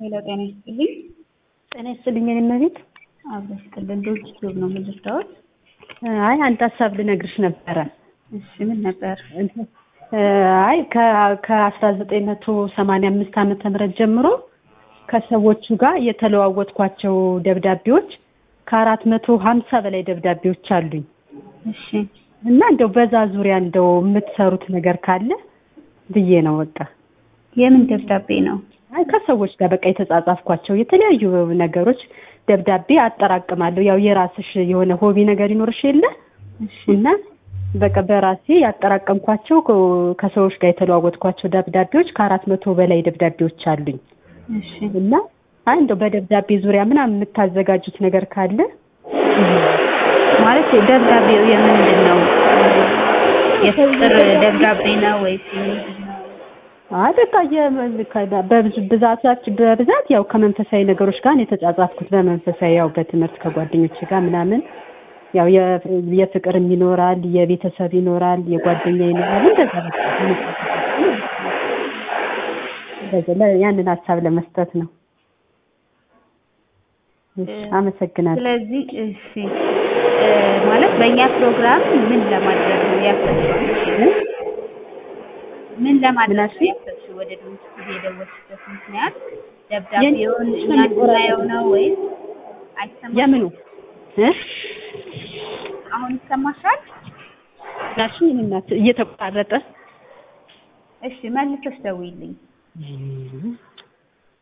ሄሎ ጤና ይስጥልኝ። ጤና ይስጥልኝ የኔ እመቤት። አብረሽ ይስጥልን። ዶች ቲዩብ ነው የምልታወት። አይ አንድ ሀሳብ ልነግርሽ ነበረ። እሺ ምን ነበር? አይ ከአስራ ዘጠኝ መቶ ሰማንያ አምስት ዓመተ ምህረት ጀምሮ ከሰዎቹ ጋር የተለዋወጥኳቸው ደብዳቤዎች ከአራት መቶ ሀምሳ በላይ ደብዳቤዎች አሉኝ እሺ እና እንደው በዛ ዙሪያ እንደው የምትሰሩት ነገር ካለ ብዬ ነው በቃ። የምን ደብዳቤ ነው? አይ ከሰዎች ጋር በቃ የተጻጻፍኳቸው የተለያዩ ነገሮች ደብዳቤ አጠራቅማለሁ። ያው የራስሽ የሆነ ሆቢ ነገር ይኖርሽ የለ እሺ እና በቃ በራሴ ያጠራቀምኳቸው ከሰዎች ጋር የተለዋወጥኳቸው ደብዳቤዎች ከአራት መቶ በላይ ደብዳቤዎች አሉኝ እሺ እና አይ እንደው በደብዳቤ ዙሪያ ምናምን የምታዘጋጁት ነገር ካለ ማለት ደብዳቤው የምንድን ነው? የፍቅር ደብዳቤ ነው ወይስ የምንድን ነው? አይ በቃ የ- በብዙ ብዛት በብዛት ያው ከመንፈሳዊ ነገሮች ጋር ነው የተጻጻፍኩት። በመንፈሳዊ ያው በትምህርት ከጓደኞች ጋር ምናምን ያው የ- የፍቅርም ይኖራል፣ የቤተሰብ ይኖራል፣ የጓደኛ ይኖራል። እንደዛ በቃ እንደዛ ለ- ያንን ሀሳብ ለመስጠት ነው። እሺ፣ አመሰግናለሁ። ስለዚህ እሺ እ ማለት በእኛ ፕሮግራም ምን ለማድረግ ነው ያሰብሽው? ምን ለማድረግ ነው ምናልሽኝ? ያሰብሽው? ወደ ድምጽ የደወልሽበት ምክንያት ደብዳቤውን እኛ እንድናየው ነው ወይስ አይሰማም? የምኑ እ አሁን ይሰማሻል? ናሽ እናት እየተቋረጠ እሺ መልሰሽ ደውይልኝ።